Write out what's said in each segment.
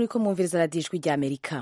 muri ko mwumviriza radiyo ijwi rya amerika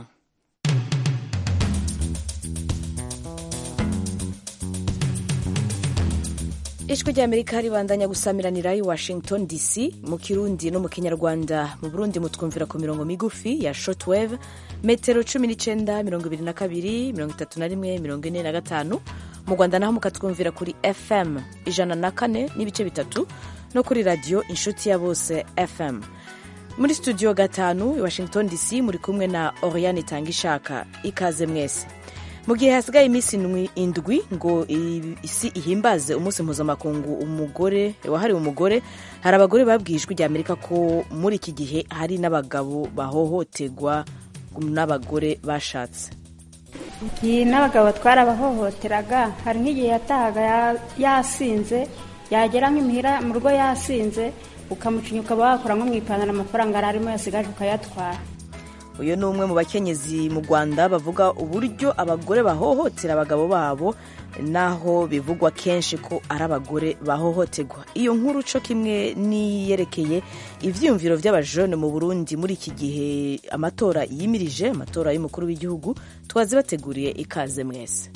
ijwi rya amerika ribandanya gusamiranira i washington dc mu kirundi no mu kinyarwanda mu burundi mutwumvira ku mirongo migufi ya shortwave metero cumi n'icyenda mirongo ibiri na kabiri mirongo itatu na rimwe mirongo ine na gatanu mu rwanda naho mukatwumvira kuri fm ijana na kane n'ibice bitatu no kuri radiyo inshuti ya bose fm muri studio gatanu i washington dc muri kumwe na oriane itanga ishaka ikaze mwese mu gihe hasigaye iminsi indwi ngo isi ihimbaze umunsi mpuzamakungu umugore wahariwe umugore hari abagore babwiye ijwi rya amerika ko muri iki gihe hari n'abagabo bahohoterwa n'abagore bashatse igihe n'abagabo twarabahohoteraga hari nk'igihe yatahaga yasinze yagera nk'imuhira mu rugo yasinze ukamucinya ukaba wakora nko mu ipantaro amafaranga yari arimo yasigaje ukayatwara uyu ni umwe mu bakenyezi mu rwanda bavuga uburyo abagore bahohotera abagabo babo naho bivugwa kenshi ko ari abagore bahohoterwa iyo nkuru co kimwe niyerekeye ivyiyumviro vy'abajone mu burundi muri iki gihe amatora yimirije amatora y'umukuru w'igihugu twazibateguriye ikaze mwese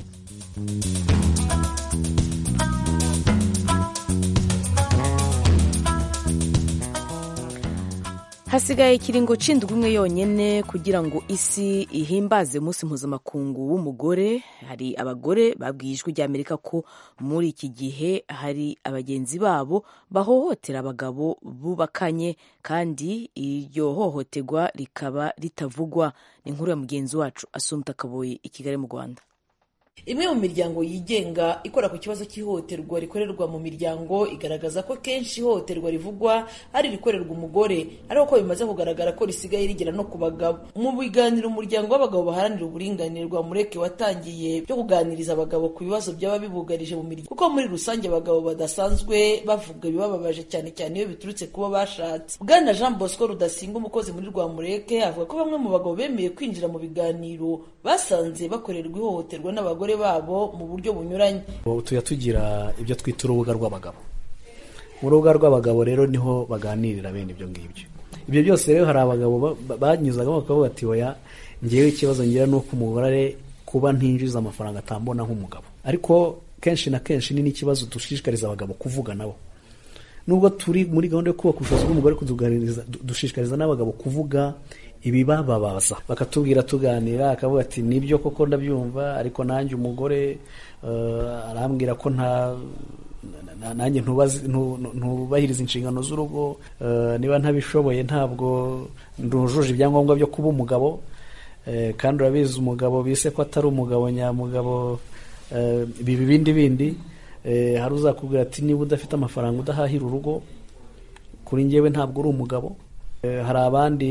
hasigaye ikiringo c'indwi umwe yonyene kugira ngo isi ihimbaze umunsi mpuzamakungu w'umugore hari abagore babwiye ijwi rya amerika ko muri iki gihe hari abagenzi babo bahohotera abagabo bubakanye kandi iryo hohoterwa rikaba ritavugwa ni inkuru ya mugenzi wacu asumta kaboyi i kigali mu rwanda imwe mu miryango yigenga ikora ku kibazo cy'ihohoterwa rikorerwa mu miryango igaragaza ko kenshi ihohoterwa rivugwa ari irikorerwa umugore ariko ko bimaze kugaragara ko risigaye rigera no ku bagabo mu biganiro umuryango w'abagabo baharanira uburinganire rwa mureke watangiye byo kuganiriza abagabo ku bibazo byaba bibugarije mu miryango kuko muri rusange abagabo badasanzwe bavuga ibibababaje cyane cyane iyo biturutse kuba bashatse bwana jean bosco rudasinga umukozi muri rwa mureke avuga ko bamwe mu bagabo bemeye kwinjira mu biganiro basanze bakorerwa ihohoterwa n'abagore babo mu buryo bunyuranye tujya tugira ibyo twita urubuga rw'abagabo mu rubuga rw'abagabo rero niho baganirira bene ibyo ngibyo ibyo byose rero hari abagabo banyuzagamo bakavuga bati oya ngewe ikibazo ngira ni uko umugore kuba ntinjiza amafaranga atambona nk'umugabo ariko kenshi na kenshi ni n'ikibazo dushishikariza abagabo kuvuga nabo nubwo turi muri gahunda yo kubaka ubushobozi bw'umugore dushishikariza n'abagabo kuvuga ibibababaza bakatubwira tuganira akavuga ati nibyo koko ndabyumva ariko nanjye umugore arambwira ko nta nanjye ntubahiriza inshingano z'urugo niba ntabishoboye ntabwo ndujuje ibyangombwa byo kuba umugabo kandi urabizi umugabo bise ko atari umugabo nyamugabo biba ibindi bindi hari uzakubwira ati niba udafite amafaranga udahahira urugo kuri ngewe ntabwo uri umugabo hari abandi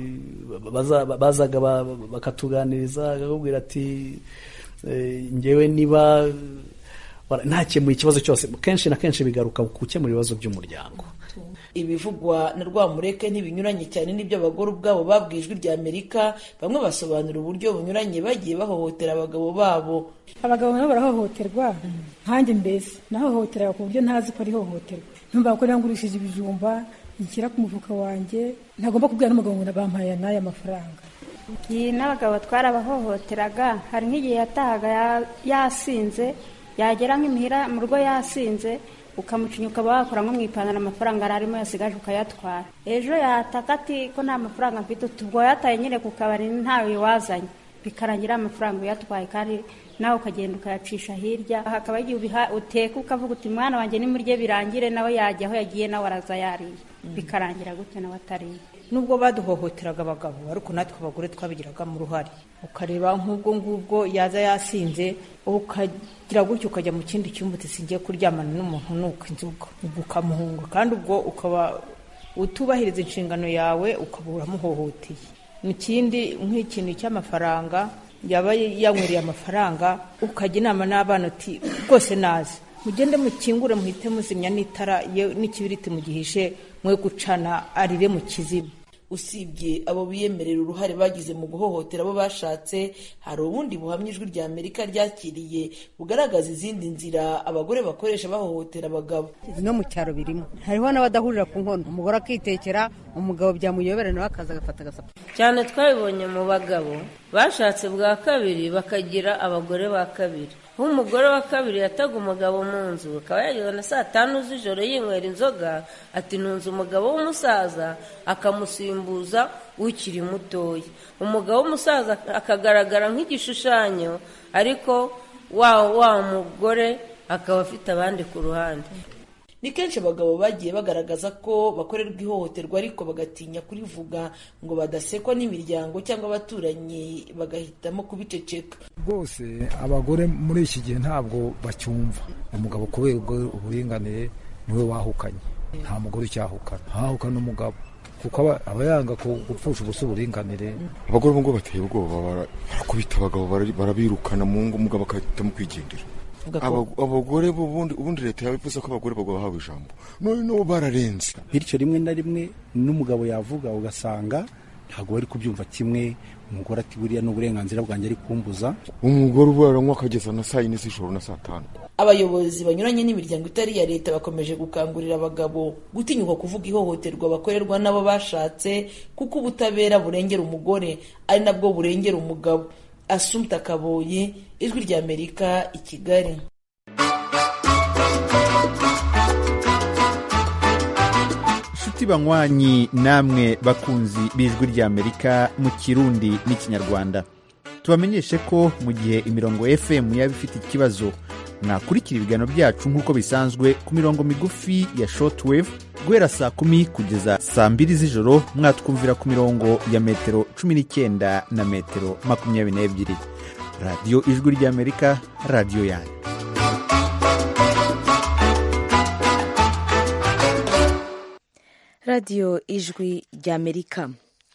bazaga bakatuganiriza bakakubwira ati ngewe niba ntakemuye ikibazo cyose kenshi na kenshi bigaruka ku gukemura ibibazo by'umuryango ibivugwa na rwamureke ntibinyuranye cyane n'ibyo abagore ubwabo babwiye ijwi rya amerika bamwe basobanura uburyo bunyuranye bagiye bahohotera abagabo babo abagabo nabo barahohoterwa nkanjye mbese nahohoteraga ku buryo ntazi ko ari ihohoterwa ntumva ko nangurishije ibijumba nshyira ku mufuka wanjye ntagomba kubwira n'umugabo ngo bampaye n'aya mafaranga igihe n'abagabo twarabahohoteraga hari nk'igihe yatahaga yasinze yagera nk'imuhira mu rugo yasinze ukamucinya ukaba wakora nko mu ipantaro amafaranga yari arimo yasigaje ukayatwara ejo yataka ati ko nta mafaranga mfite ubwo yataye nyine ku kabari ntawe wazanye bikarangira amafaranga uyatwaye kandi nawe ukagenda ukayacisha hirya hakaba igihe uteka ukavuga uti mwana wanjye nimurye birangire nawe yajya aho yagiye nawe araza yariye bikarangira gutyo nawe atariye nubwo baduhohoteraga abagabo ariko natwe abagore twabigiragamo uruhare ukareba nk'ubwo ngubwo yaza yasinze ukagira gutyo ukajya mu kindi cyumba uti kuryamana n'umuntu nuko inzoga ubwo ukamuhunga kandi ubwo ukaba utubahiriza inshingano yawe ukaba uramuhohoteye mu kindi nk'ikintu cy'amafaranga yaba yanywereye amafaranga ukajya inama n'abana uti rwose nazi mugende mukingure muhite muzimya n'itara n'ikibiriti mugihishe mwe gucana arire mu kizima usibye abo biyemerera uruhare bagize mu guhohotera abo bashatse hari ubundi buhamya ijwi rya amerika ryakiriye bugaragaza izindi nzira abagore bakoresha bahohotera abagabo no mu cyaro birimo hariho n'abadahurira ku nkono umugore akitekera umugabo byamuyobera nawe akaza agafata agasapa cyane twabibonye mu bagabo bashatse bwa kabiri bakagira abagore ba kabiri aho umugore wa kabiri yataga umugabo mu nzu akaba yageze na saa tanu z'ijoro yinywera inzoga ati ntunze umugabo w'umusaza akamusimbuza ukiri mutoya umugabo w'umusaza akagaragara nk'igishushanyo ariko wa wa mugore akaba afite abandi ku ruhande ni kenshi abagabo bagiye bagaragaza ko bakorerwa ihohoterwa ariko bagatinya kurivuga ngo badasekwa n'imiryango cyangwa abaturanyi bagahitamo kubiceceka rwose abagore muri iki gihe ntabwo bacyumva umugabo kubera uburinganire niwe wahukanye nta mugore ucyahukana hahukana umugabo kuko aba yanga gupfusha ubusa uburinganire abagore ubu ngubu bateye ubwoba barakubita abagabo barabirukana mu ngo umugabo agahitamo kwigendera abagore ubundi leta yabivuze ko abagore bahawe ijambo none n'ubu bararenze bityo rimwe na rimwe n'umugabo yavuga ugasanga ntabwo bari kubyumva kimwe umugore ati buriya ni uburenganzira bwanjye ari kumbuza umugore ubu aranywa akageza na saa yine z'ijoro na saa tanu abayobozi banyuranye n'imiryango itari iya leta bakomeje gukangurira abagabo gutinyuka kuvuga ihohoterwa bakorerwa n'abo bashatse kuko ubutabera burengera umugore ari nabwo burengera umugabo asumta kaboyi ijwi rya amerika i kigali inshuti banywanyi namwe bakunzi b'ijwi rya amerika mu kirundi n'ikinyarwanda tubamenyeshe ko mu gihe imirongo fm yaba ifite ikibazo mwakurikira ibiganiro byacu nk'uko bisanzwe ku mirongo migufi ya shortwave guhera saa kumi kugeza saa mbiri z'ijoro mwatwumvira ku mirongo ya metero cumi n'icyenda na metero makumyabiri n'ebyiri radiyo ijwi ry'amerika radiyo yanyu radiyo ijwi ry'amerika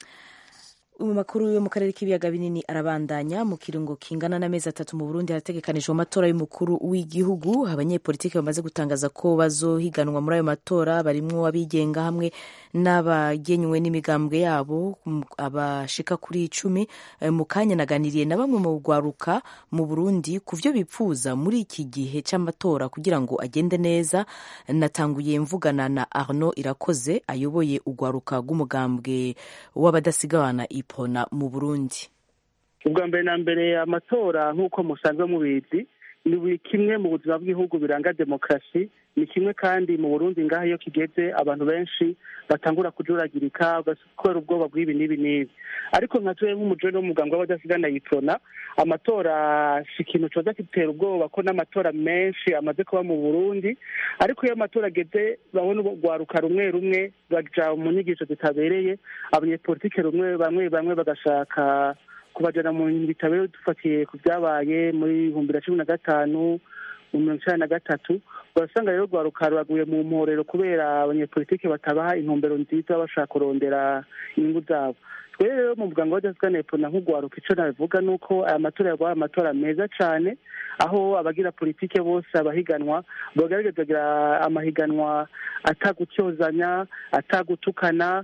mu makuru yo mu karere k'ibiyaga binini arabandanya mu kirungo kingana n'amezi atatu mu burundi harategekanijwe amatora y'umukuru w'igihugu abanyepolitiki bamaze gutangaza ko bazohiganwa muri ayo matora barimwo abigenga hamwe n'abagenywe n'imigambwe yabo abashika kuri icumi mu kanya naganiriye na bamwe mu rwaruka mu burundi ku byo bipfuza muri iki gihe cy'amatora kugira ngo agende neza natanguye mvugana na arno irakoze ayoboye urwaruka rw'umugambwe w'abadasigana ipona mu burundi ubwa mbere na mbere amatora nk'uko musanzwe mubizi ni buri kimwe mu buzima bw'igihugu biranga demokarasi ni kimwe kandi mu burundi ngaho iyo kigeze abantu benshi batangura kujuragirika kubera ubwoba bw'ibi n'ibi n'ibi ariko nka tuwe nk'umujoni w'umuganga w'abadasigana yitona amatora si ikintu coza kitera ubwoba ko n'amatora menshi amaze kuba mu burundi ariko iyo amatora ageze babona urwaruka rumwe rumwe baja mu nyigisho zitabereye abanyepolitike rumwe bamwe bamwe bagashaka kubajana mu bintu bitabereye dufatiye ku byabaye muri ibihumbi na cumi na gatanu mu mirongo icyenda na gatatu urasanga rero rwaruka ruraguye mu mporero kubera abanyepolitike batabaha intumbero nziza bashaka kurondera inyungu zabo twere rero mu muganga w'adasigana epfo na nk'urwaruka icyo nabivuga ni uko aya matora yabaye amatora meza cyane aho abagira politike bose abahiganwa bagaragaza kugira amahiganwa atagutyozanya atagutukana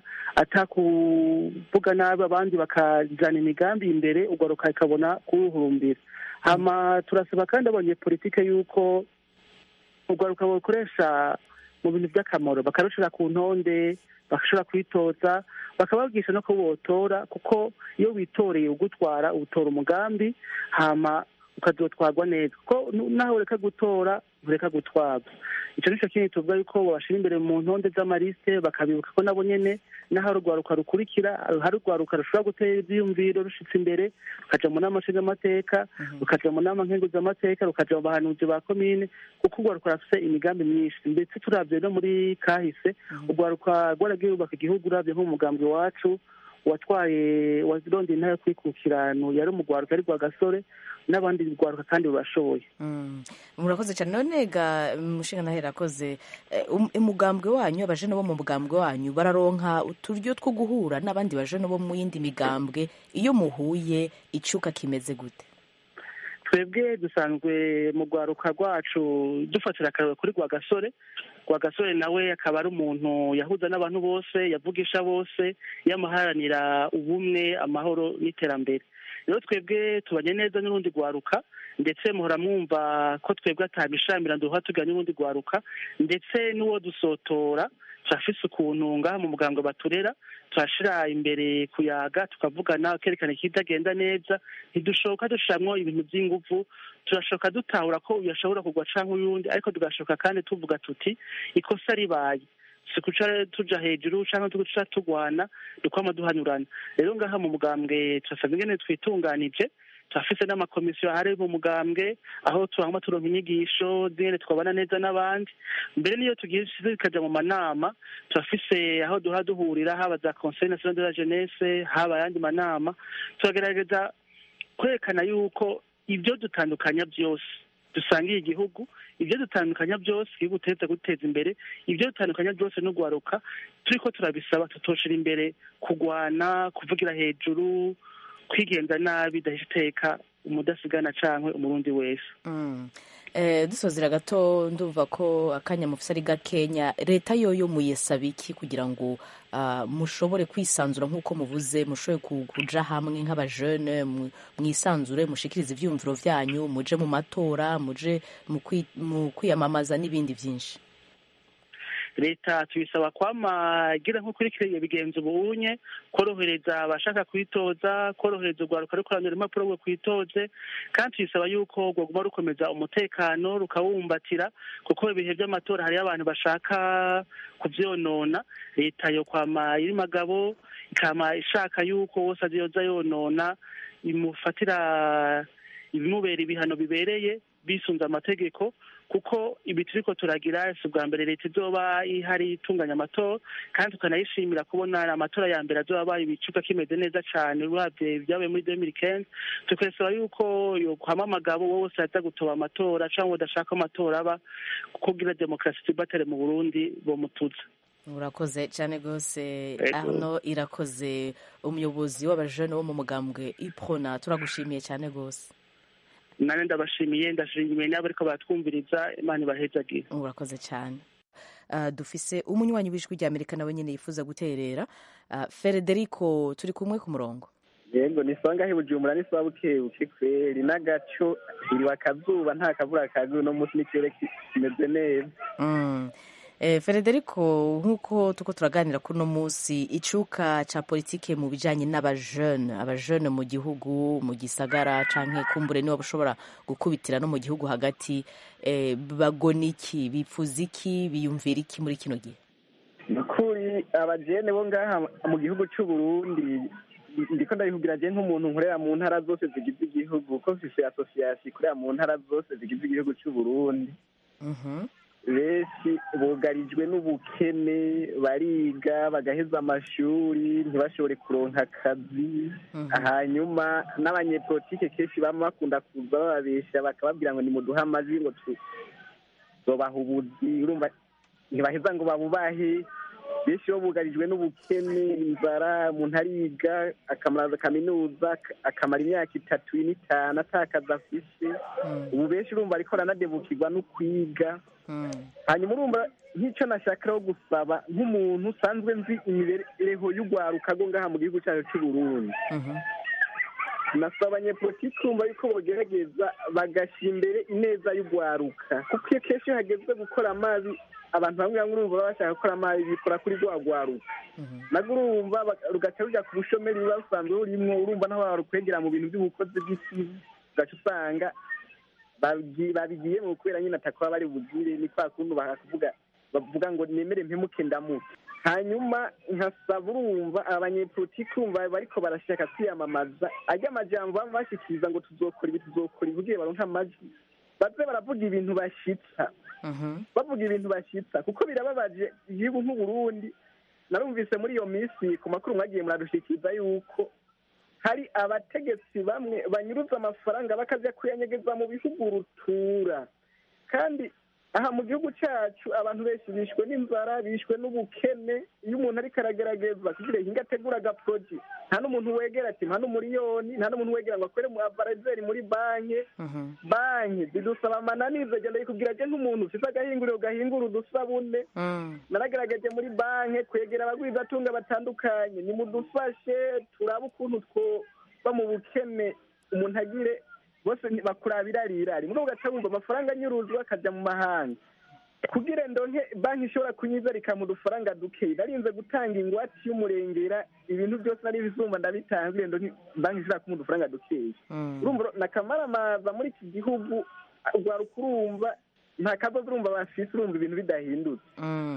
atakuvuga nabi abandi bakajyana imigambi imbere urwaruka ikabona kuruhurumbira hama turasaba kandi abanyepolitike yuko urwaruka bakoresha mu bintu by'akamaro bakarushira ku ntonde bagashobora kwitoza bakababwisha no ko botora kuko iyo witoreye ugutwara utora umugambi hama ukazotwarwa neza kuko naho ureka gutora ureka gutwarwa icyo nicyo kintu tuvuga yuko babashyira imbere mu ntonde z'amarisite bakabibuka ko nabo nyine n'aho urwaruka rukurikira hari urwaruka rushobora gutera ibyiyumviro rushitse imbere rukaja mu nama nshingamateka rukaja mu nama nkenguzamateka rukaja mu bahanuzi ba komine kuko urwaruka rufite imigambi myinshi ndetse turabye no muri kahise urwaruka rwaragiye rubaka igihugu urabye nk'umugambi wacu watwaye wazirondeye intara yo kwikukirano yari umugwaruka ari gasore n'abandi rwaruka kandi bashoboye murakoze cyane none ga mushinga nahera akoze umugambwe wanyu abajene bo mu mugambwe wanyu bararonka uturyo two guhura n'abandi bajene bo mu yindi migambwe iyo muhuye icuka kimeze gute twebwe dusanzwe mu rwaruka rwacu dufatira akararo kuri rwagasore rwagasore nawe akaba ari umuntu yahuza n'abantu bose yavugisha bose yamaharanira ubumwe amahoro n'iterambere rero twebwe tubanye neza n'urundi rwaruka ndetse muhora mwumva ko twebwe atabishamira duha tugana n'urundi rwaruka ndetse n'uwo dusotora turafise ukuntu ngaha mu muganga baturera turashira imbere kuyaga tukavugana kerekana ikitagenda neza ntidushoka dushiramwo ibintu by'inguvu turashoka dutahura ko uyu ashobora kugwa canke uyundi ariko tugashoka kandi tuvuga tuti ikosa ribaye si kuca tuja hejuru canke tuca tugwana dukwama duhanyurana rero ngaha mu mugambwe turasabwa ingene twitunganije turafise n'amakomisiyo ahari mu mugambwe aho turangwa turonka inyigisho zingene twabana neza n'abandi mbere niyo tugiye zikaja mu manama turafise aho duha duhurira haba za conseil national de la jeunesse haba ayandi manama turagerageza kwerekana yuko ibyo dutandukanya byose dusangiye igihugu ibyo dutandukanya byose igihugu tuteza guteza imbere ibyo dutandukanya byose no guharuka turiko turabisaba tutoshira imbere kugwana kuvugira hejuru kwigenza nabi dahise iteka umudasigana cankwe umurundi wese dusozera gato ndumva ko akanya mufise ari gakenya leta yoyo muyesaba iki kugira ngo mushobore kwisanzura nk'uko muvuze mushobore kuja hamwe nk'abajene mwisanzure mushikirize ivyiyumviro vyanyu muje mu matora muje mu kwiyamamaza n'ibindi vyinshi leta tuyisaba kwamagira nk'ukurikiriye bigenza ubunye korohereza abashaka kwitoza korohereza urwaruka rukoranira impapuro rwo kwitoze kandi tuyisaba yuko rwaguma rukomeza umutekano rukawumbatira kuko ibihe by'amatora hariyo abantu bashaka kuvyonona leta yo kwama iri magabo ikama ishaka yuko wose azoza yonona imufatira ibimubera ibihano bibereye bisunze amategeko kuko ibi turiko turagira si ubwa mbere leta izoba ihari itunganya amatora kandi tukanayishimira kubona amatora ya mbere azoba abaye ibicuka kimeze neza cane uravye ibyabaye muri demiri kenzi tukasaba yuko yokwama amagabo wowe wose aza gutoba amatora canke udashaka amatora aba kugira demokarasi tibatere mu burundi bomutuza urakoze cyane rwose hano irakoze umuyobozi w'abajene wo mu mugambwe iprona turagushimiye cyane rwose nane ndabashimiye ndashimiye n'abo ariko batwumviriza imana ibahezagire urakoze cyane dufise umunywanyi w'ijwi rya amerika nawe nyine yifuza guterera federico turi kumwe ku murongo yego ni songa he bujumbura ni sawa bukebuke kweri n'agaco iriwe akazuba nta kavura kaguye uno munsi n'ikirere kimeze neza federico nk'uko tuko turaganira kuri uno munsi icuka cya politike mu bijyanye n'abajene abajene mu gihugu mu gisagara cyangwa kumbure niba ushobora gukubitira no mu gihugu hagati bagona iki bipfuza iki biyumvira iki muri kino gihe ni ukuri abajene bo ngaha mu gihugu cy'u Burundi ndiko ndabivugira je nk'umuntu nkorera mu ntara zose zigize igihugu ko mfise asosiyasiyo ikorera mu ntara zose zigize igihugu cy'u Burundi benshi bugarijwe n'ubukene bariga bagaheza amashuri ntibashobore kuronka akazi hanyuma n'abanyepolitike kenshi baba bakunda kuza bababesha bakababwira ngo nimuduhe amajwi ngo tuzobaha ubuzi urumva ntibaheza ngo babubahe benshi bo bugarijwe n'ubukene inzara umuntu ariga akamaraza kaminuza akamara imyaka itatu n'itanu atakazi afise ubu benshi urumva ariko aranadebukirwa no kwiga hanyuma urumva nk'icyo nashakiraho gusaba nk'umuntu usanzwe nzi imibereho y'urwaruka rwo ngaha mu gihugu cyacu cy'u Burundi nasaba abanyepolitiki kumva yuko bogerageza bagashyira imbere ineza y'urwaruka kuko iyo kenshi iyo hageze gukora amazi abantu bamwe bamwe urumva baba bashaka gukora amazi bikora kuri rwa rwaruka nabwo urumva rugaca rujya ku bushomeri buba busanzwe burimwo urumva naho barukwegera mu bintu by'ubukozi bw'isi ugaca usanga babigiyemo kubera nyine atakuba bari bugire ni kwa kuntu bakavuga bavuga ngo nemere mpemuke ndamuke hanyuma nkasaba urumva abanyepolitiki urumva bariko barashaka kwiyamamaza ajya amajambo baba bashikiriza ngo tuzokora ibi tuzokora ibi kugira baronke amajwi baze baravuga ibintu bashitsa bavuga ibintu bashitsa kuko birababaje igihugu nk'uburundi narumvise muri iyo minsi ku makuru mwagiye muradushikiriza yuko hari abategetsi bamwe banyuruza amafaranga bakajya kuyanyegeza mu bihugu rutura kandi aha mu gihugu cyacu abantu benshi bishwe n'inzara bishwe n'ubukene iyo umuntu ariko aragerageza kugira ngo ategura agaporoji nta n'umuntu wegera ati nta n'umuriyoni nta n'umuntu wegera ngo akore mu avarizeri muri banki banki zidusaba amananiza agenda yikubwira aje nk'umuntu ufite agahinguriro gahingura udusabune naragaragaje muri banki kwegera abagwizatunga batandukanye nimudufashe turabe ukuntu twoba mu bukene umuntu agire bose bakurabira rirari muri ugaca wumva amafaranga anyuruzwa akajya mu mahanga kugira ndonke banki ishobora kunyiza rikamuha udufaranga duke narinze gutanga ingwate y'umurengera ibintu byose nari bizumva ndabitanga kugira ndonke banki ishobora kumuha udufaranga dukeya urumva nakamaramaza muri iki gihugu urwaruka urumva nta kabazo urumva bafise urumva ibintu bidahindutse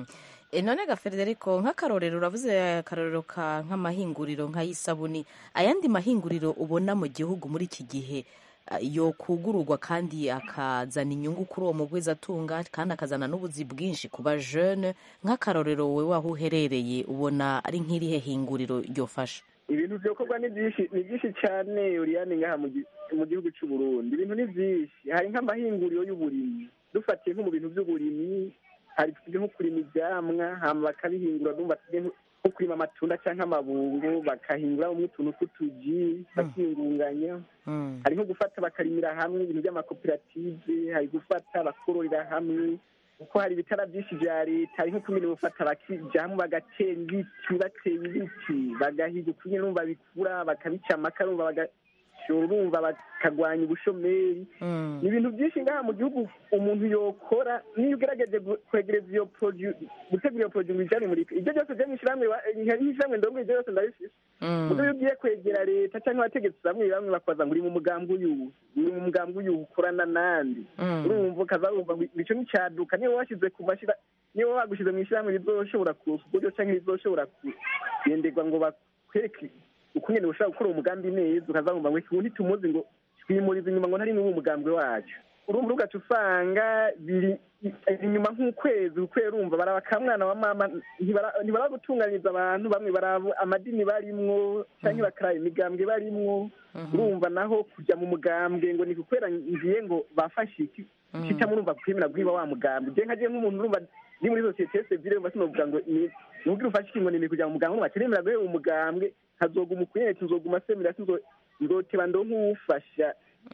none ga frederico nk'akarorero uravuze akarorero ka nk'amahinguriro nk'ay'isabuni ayandi mahinguriro ubona mu gihugu muri iki gihe yo kugururwa kandi akazana inyungu kuri uwo mugwizatunga kandi akazana n'ubuzi bwinshi ku bajene nk'akarorero wowe aho uherereye ubona ari nk'irihe hinguriro ryofasha ibintu byokorwa ni byinshi ni byinshi cyane uriyani ngaha mu gihugu cy'u Burundi ibintu ni byinshi hari nk'amahinguriro y'uburimyi dufatiye nko mu bintu by'uburimyi hari nko kurima ibyamwa hama bakabihingura numva nko kurima amatunda cyangwa amabungo bakahinguramo utuntu tw'utuji bakiyungunganya hari nko gufata bakarimira hamwe ibintu by'amakoperative hari gufata bakororera hamwe kuko hari ibitara byinshi bya leta hari nko kumenya gufata bakija hamwe bagatera ibiti bateye ibiti bagahiga ukunye numva bikura bakabica amakara numva bagashora urumva bakagwanya ubushomeri ni ibintu byinshi ngaha mu gihugu umuntu yokora niyo ugerageje kwegereza iyo poroduwi gutegura iyo poroduwi bijyanye muri ibyo byose byo mu ishyirahamwe nk'ishyirahamwe ndongo ibyo byose ndabifise ubwo iyo ugiye kwegera leta cyangwa abategetsi bamwe bamwe bakaza ngo uri mu mugambi uyu uri mu mugambi uyu ukorana n'andi urumva ukaza wumva ngo icyo n'icyaduka niba washyize ku mashyira niba wagushyize mu ishyirahamwe rizoshobora kusa uburyo cyangwa rizoshobora kugenderwa ngo bakwereke ukungene ushobora gukora umugambi neza ukaza wumva ngo ikintu ntitumuzi ngo twimuriza inyuma ngo ntari n'ubu umugambi wacu urumva ugaca usanga biri inyuma nk'ukwezi ukwezi urumva baraba ka mwana wa mama ntibara gutunganyiriza abantu bamwe baraba amadini barimwo cyangwa bakaraba imigambwe barimwo urumva naho kujya mu mugambwe ngo ni gukwera ngiye ngo bafashe iki kitamo urumva kwemera guhiba wa mugambwe je nkaje nk'umuntu urumva ndi muri sosiyete sivile urumva sinovuga ngo ni nubwira ufashe ikingo ni kujya mu mugambwe urumva kiremera guheba umugambwe hazoguma ukunyeretse nzoguma semera nzoteba ndo nk'uwufasha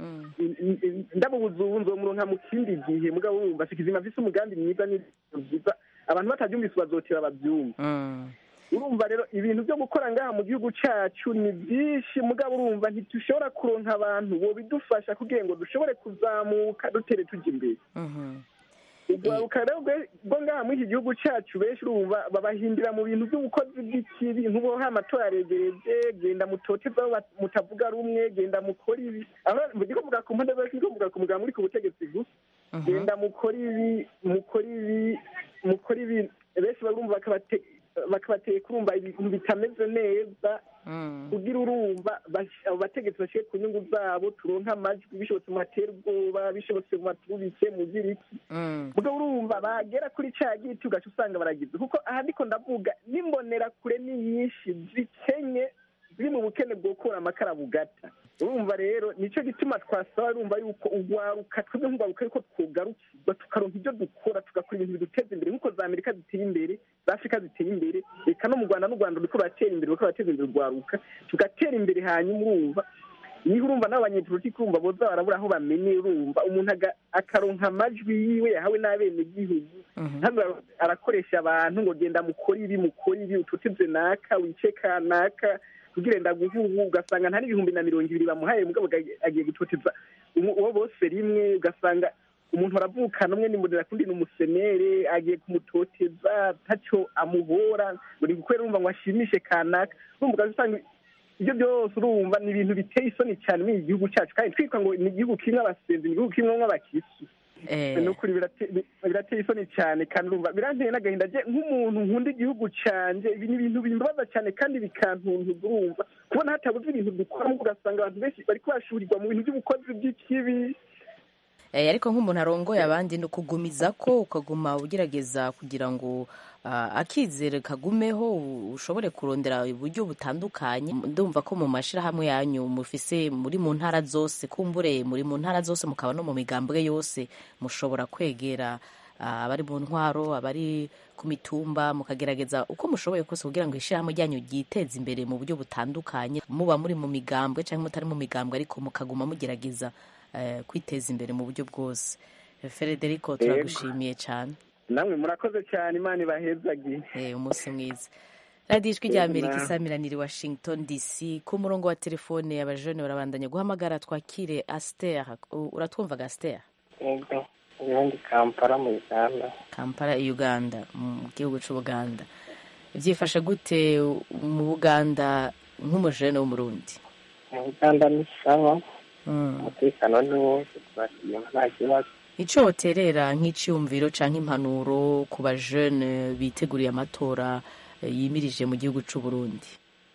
ndabubuza ubu nzomuronka mu kindi gihe mugabo urumva sikizima mfise umugambi mwiza n'ibyiza abantu batabyumvise bazoteba babyumva urumva rero ibintu byo gukora ngaha mu gihugu cyacu ni byinshi mugabo urumva ntitushobora kuronka abantu bo bidufasha kugira ngo dushobore kuzamuka dutere tujya imbere urwaruka rero rwo ngaha muri iki gihugu cyacu benshi urumva babahindira mu bintu by'ubukozi bw'ikibi nk'ubu amatora yaregereje genda mutoteza mutavuga rumwe genda mukora ibi ndi kuvuga ku mpande zose ndi kuvuga ku muganga uri ku butegetsi gusa genda mukora ibi mukora ibi mukora ibi benshi barumva bakabateye kurumva ibintu bitameze neza kugira urumva abo bategetsi bashyire ku nyungu zabo turonke amajwi bishobotse mu batera ubwoba bishobotse mu batubike mu giriki mugabo urumva bagera kuri cya giti ugaca usanga baragize kuko aha ndiko ndavuga n'imbonera kure ni nyinshi zikenye ziri mu bukene bwo gukura amakara bugata urumva rero nicyo gituma twasaba urumva yuko urwaruka twebwe nk'urwaruka yuko twugarukirwa tukaronka ibyo dukora tugakora ibintu biduteza imbere nk'uko za amerika ziteye imbere za afurika ziteye imbere reka no mu rwanda n'u rwanda ruriko ruratera imbere ruriko rurateza imbere urwaruka tugatera imbere hanyuma urumva niho urumva n'abanyepolitiki urumva boza barabura aho bamenye urumva umuntu akaronka amajwi yiwe yahawe n'abenegihugu ntabwo arakoresha abantu ngo genda mukore ibi mukore ibi ututebye naka wice kanaka kugira ngo aguhuhu ugasanga nta n'ibihumbi na mirongo ibiri bamuhaye mugabo agiye gutoteza uwo bose rimwe ugasanga umuntu aravukana umwe nimurira kundi ni umusenere agiye kumutoteza ntacyo amuhora ngo ni gukorera urumva ngo ashimishe kanaka urumva ugasanga ibyo byose urumva ni ibintu biteye isoni cyane muri iki gihugu cyacu kandi twitwa ngo ni igihugu kimwe abasenzi ni igihugu kimwe nk'abakirisi ni ukuri birateye isoni cyane kandi urumva biranteye n'agahinda nk'umuntu nkunda igihugu cyanjye ibi ni ibintu bimbabaza cyane kandi bikantuntuza urumva kubona hatabuze ibintu dukora ugasanga abantu benshi bari kubashurirwa mu bintu by'ubukozi bw'ikibi ariko nk'umuntu arongoye abandi ni ukugumiza ko ukaguma ugerageza kugira ngo akizere kagumeho ushobore kurondera uburyo butandukanye ndumva ko mu mashyirahamwe yanyu mufise muri mu ntara zose kumbure muri mu ntara zose mukaba no mu migambwe yose mushobora kwegera ah, abari mu ntwaro abari ku mitumba mukagerageza uko mushoboye kose kugira ngo ishyirahamwe ryanyu ryiteze imbere mu buryo butandukanye muba muri mu migambwe cyangwa mutari mu migambwe ariko mukaguma mugerageza eh, kwiteza imbere mu buryo bwose frederico turagushimiye cyane namwe murakoze cyane imana ibahezagiye Eh, umunsi mwiza radiyo ijwi rya Yego, amerika nawe. isamiraniye washington dc ku murongo wa telefone abajene barabandanya guhamagara twakire aster U- uratwumvaga aster yego ubundi kampala mu uganda kampala uganda mu gihugu cy'ubuganda byifashe gute mu buganda nk'umujene w'umurundi mu uganda ni sawa Mm. umutekano ni wose turashima nta kibazo icyo woterera nk'icyumviro cyangwa impanuro ku bajene biteguriye amatora eh, yimirije mu gihugu cy'uburundi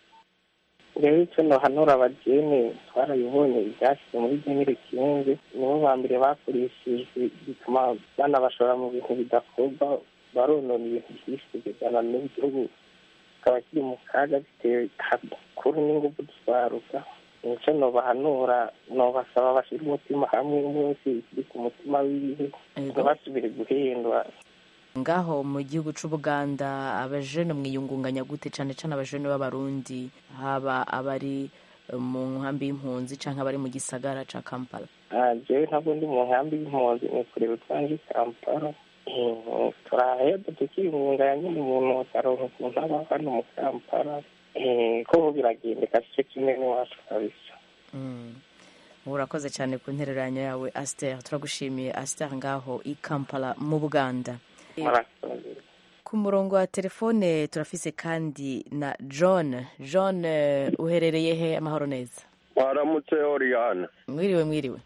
rero icyo nohanura abageni twarabibonye ibyashyize muri genere kinze nibo ba mbere bakoresheje bituma banabashora mu bintu bidakorwa baronona ibintu byinshi kugezana n'igihugu kikaba kiri mu kaga bitewe hakuru n'ingufu twaruka nicyo nobahanura nobasaba bashyira umutima hamwe umwe wese ikiri ku mutima wiwe ntibasubire guhendwa ngaho mu gihugu cy'ubuganda abajene mwiyungunganya gute cyane cyane abajene b'abarundi haba abari eh, mu nkambi y'impunzi cyangwa abari mu gisagara cya kampala Ah, jewe ntabwo ndi mu nkambi y'impunzi nikorera utwange i kampala Eh, turaheba tukiyungunganya nyine umuntu akaronka ukuntu aba hano mu kampala Eh, ko biragendeka si cyo kimwe n'iwacu kabisa Mm. urakoze cyane ku ntereranyo yawe aster turagushimiye aster ngaho i kampala mu buganda murakoze ku murongo wa telefone turafise kandi na john john eh, uherereye he amahoro neza waramutse oriyane mwiriwe mwiriwe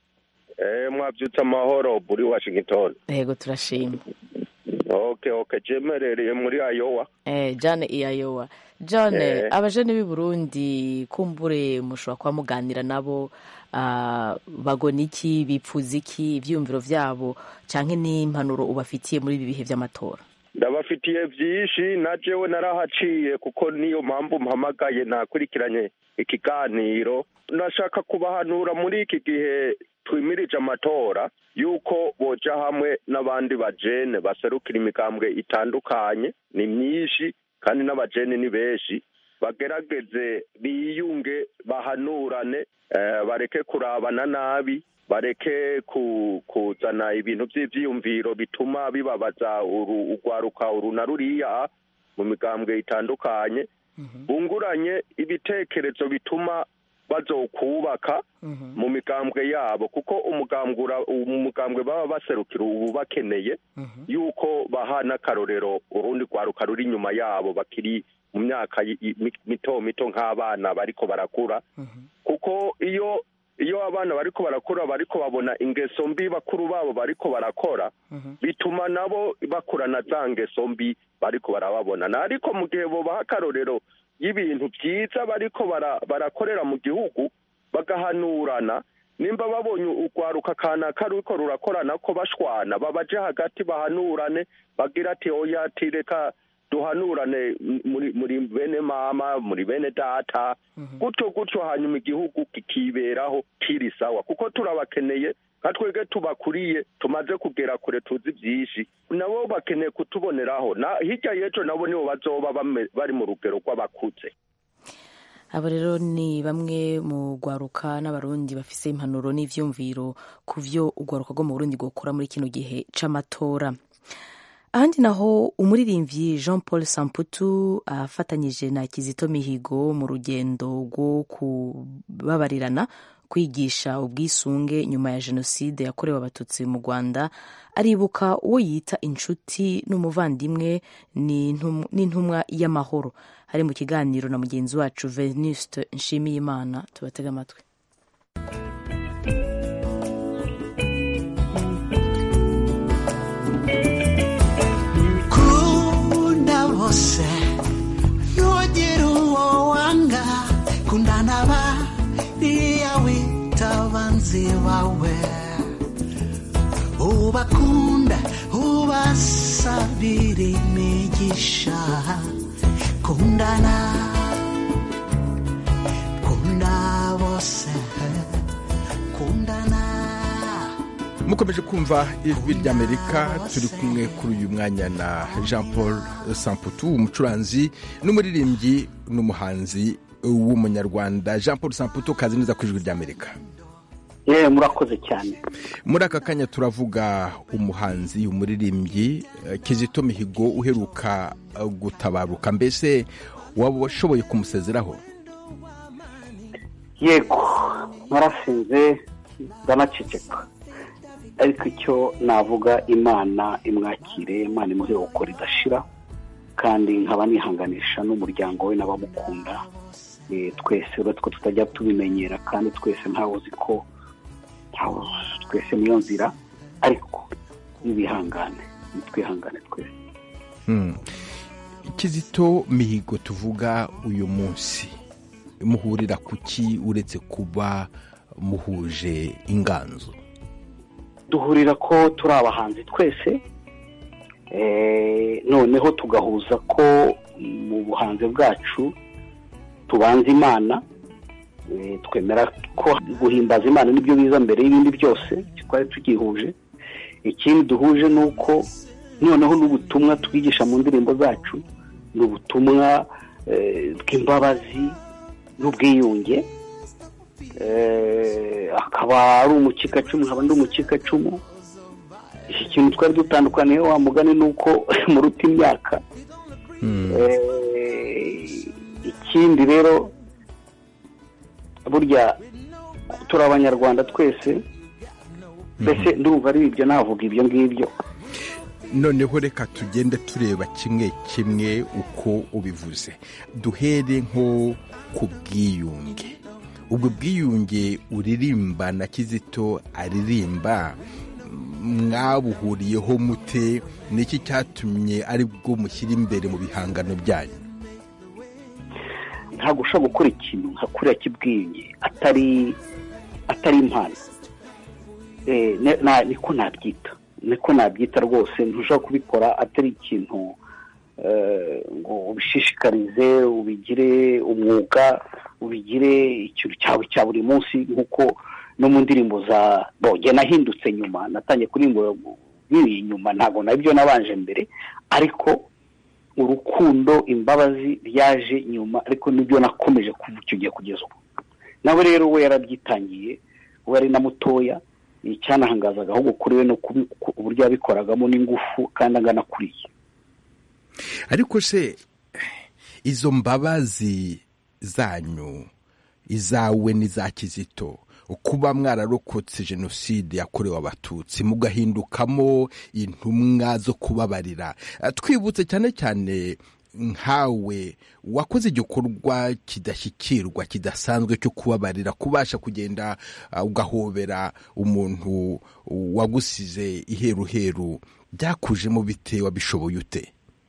eh mwabyutse amahoro buri washington yego turashima okay okay jemerereye muri ayowa eh, john iyayowa john Eh. abajene b'i burundi kumbure mushobora kuba muganira nabo ah, bagona iki bipfuza iki ivyiyumviro vyabo canke n'impanuro ubafitiye muri ibi bihe vy'amatora ndabafitiye byinshi na jewe narahaciye kuko niyo mpamvu mpamagaye nakurikiranye ikiganiro nashaka kubahanura muri iki gihe twimirije amatora yuko boja hamwe n'abandi bajene baserukira imigambwe itandukanye ni myinshi kandi n'abajene ni benshi bagerageze biyunge bahanurane eh, bareke kurabana nabi bareke ku, kuzana ibintu by'ivyiyumviro bituma bibabaza uru- urwaruka uru na ruriya mu migambwe itandukanye bunguranye ibitekerezo bituma bazokubaka mu migambwe yabo kuko umugambwe ura- umugambwe baba baserukira ubu bakeneye yuko baha n'akarorero urundi rwaruka ruri inyuma yabo bakiri mu myaka yi- yi- mi- mito mito nk'abana bariko barakura kuko iyo iyo abana bariko barakura bariko babona ingeso mbi bakuru babo bariko barakora bituma nabo bakurana za ngeso mbi bariko barababona na ariko mu gihe bobaha akarorero y'ibintu byiza bariko bara- barakorera mu gihugu bagahanurana nimba babonye urwaruka kanaka ruriko rurakorana ko bashwana babaje hagati bahanurane bagira ati oya ati reka duhanurane muri muri bene mama muri bene data gutyo gutyo hanyuma igihugu kikiberaho kiri sawa kuko turabakeneye nka twebwe tubakuriye tumaze kugera kure tuzi byinshi nabo bakeneye kutuboneraho na hirya y'ejo nabo nibo bazoba bame- bari mu rugero rw'abakuze abo rero ni bamwe mu rwaruka n'abarundi bafise impanuro n'ivyumviro ku vyo urwaruka rwo mu burundi rwokora muri kino gihe c'amatora ahandi naho umuririmbyi jean paul samputu afatanyije na kizito mihigo mu rugendo rwo kubabarirana kwigisha ubwisunge nyuma ya jenoside yakorewe abatutsi mu rwanda aribuka uwo yita inshuti n'umuvandimwe n'intum- n'intumwa y'amahoro hari mu kiganiro na mugenzi wacu venuste nshimiyimana tubatega amatwi kunda bose ntugire uwo wanga kundana bariya wita abanzi bawe ubakunda ubasabira imigisha kundana kunda bose kundana mukomeje kumva ijwi ry'amerika turi kumwe kuri uyu mwanya na jean paul samputu umucuranzi n'umuririmbyi n'umuhanzi w'umunyarwanda jean paul samputu kazi neza ku ijwi ry'amerika yewe murakoze cyane muri aka kanya turavuga umuhanzi umuririmbyi eh, kizito mihigo uheruka eh, gutabaruka mbese waba washoboye kumusezeraho yego narasinze ndanaceceka ariko icyo navuga imana imwakire imana imuhe uko ridashira kandi nkaba nihanganisha n'umuryango we n'abamukunda Eh, twese uretse ko tutajya tubimenyera kandi twese ntawe uzi ko ntawe twese niyo nzira ariko nibihangane nitwihangane twese Hmm. kizito mihigo tuvuga uyu munsi muhurira ku ki uretse kuba muhuje inganzo duhurira ko turi abahanzi twese eh, noneho tugahuza ko mu buhanzi bwacu tubanza imana eh, twemera ko guhimbaza imana nibyo biza mbere y'ibindi byose twari tugihuje ikindi duhuje ni uko noneho n'ubutumwa twigisha mu ndirimbo zacu ni ubutumwa eh, bw'imbabazi n'ubwiyunge Eh, akaba ari umukikacumu nkaba ndi umukikacumu iki kintu twari dutandukaniye wa mugani ni uko muruta imyaka Eh, ikindi rero burya turi abanyarwanda twese mbese ndumva ari ibyo navuga ibyo ngibyo noneho reka tugende tureba kimwe kimwe uko ubivuze duhere nko ku bwiyunge ubwo bwiyunge uririmba na kizito aririmba mwabuhuriyeho mute niki cyatumye ari bwo mushyira imbere mu bihangano byanyu ntabwo ushobora gukora ikintu nka kuriya cy'ubwiyunge atari atari impano Eh, ne- na- niko nabyita niko nabyita rwose ntushobora kubikora atari ikintu eh, ngo ubishishikarize ubigire umwuga ubigire ikintu cyawe cya buri munsi nk'uko no mu ndirimbo za boge nahindutse nyuma natangiye kuririmba nkiri inyuma ntabwo nabyo nabanje mbere ariko urukundo imbabazi byaje nyuma ariko nibyo nakomeje kuva icyo gihe kugeza ubu nawe rero we yarabyitangiye we ari na mutoya icyanahangazaga ahubwo kuri we no kubi- ku- uburyo yabikoragamo n'ingufu kandi angana kuriya ariko se izo mbabazi zanyu izawe n'iza kizito kuba mwararokotse jenoside yakorewe abatutsi mugahindukamo intumwa zo kubabarira Eh, twibutse cyane cyane nkawe wakoze igikorwa kidashyikirwa kidasanzwe cyo kubabarira kubasha kugenda uh, ugahobera umuntu wagusize iheruheru byakujemo bite wabishoboye ute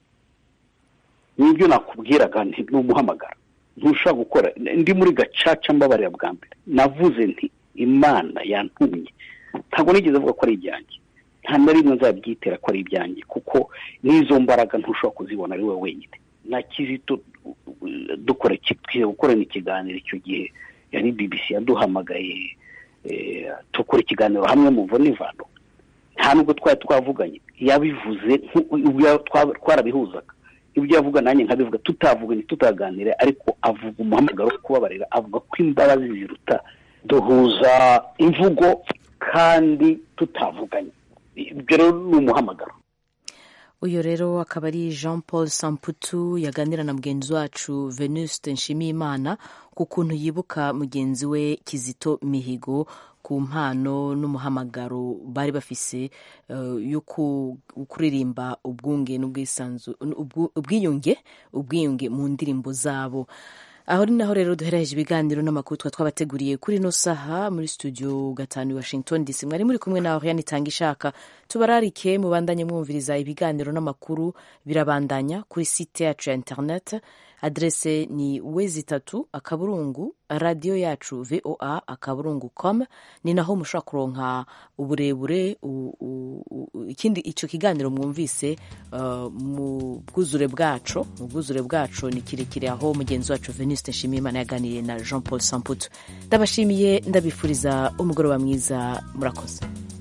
nibyo nakubwiraga nti ni umuhamagara ntushobora gukora ndi muri gacaca mbabarira bwa mbere navuze nti imana yantumye ntabwo nigeze avuga ko ari ibyanjye nta na rimwe nzabyitera ko ari ibyanjye kuko n'izo mbaraga ntushobora kuzibona ari wowe wenyine na kizito dukora iki- twiye gukorana ikiganiro icyo gihe yari bbc yaduhamagaye eh, dukora ikiganiro hamwe mu n'ivano nta nubwo twari twavuganye yabivuze nku- ubwo twa- twarabihuzaga ibyo yavuga nanjye nkabivuga tutavuganye tutaganira ariko avuga umuhamagaro wo kubabarira avuga ko imbabazi ziruta duhuza imvugo kandi tutavuganye ibyo rero ni umuhamagaro uyu rero akaba ari jean paul samputu yaganira na mugenzi wacu venuste nshimiyimana ku kuntu yibuka mugenzi we kizito mihigo ku mpano n'umuhamagaro bari bafise eh, yo ku- kuririmba ubwunge n'ubwisanzu ubwu- ubwiyunge ubwiyunge mu ndirimbo zabo aho ni naho rero duhereje ibiganiro n'amakuru twa twabateguriye kuri ino saha muri studio gatanu i washington dc mwari muri kumwe na oriane itanga ishaka tubararike mubandanye mwumviriza ibiganiro n'amakuru birabandanya kuri site yacu ya internet adrese ni wezi itatu akaburungu radiyo yacu voa akaburungu com ni naho mushobora kuronka uburebure u- u- u- ikindi icyo kiganiro mwumvise uh, mu bwuzure bwacu mu bwuzure bwacu ni kirekire aho mugenzi wacu venuste nshimiyimana yaganiriye na jean paul samputu ndabashimiye ndabifuriza umugoroba mwiza murakoze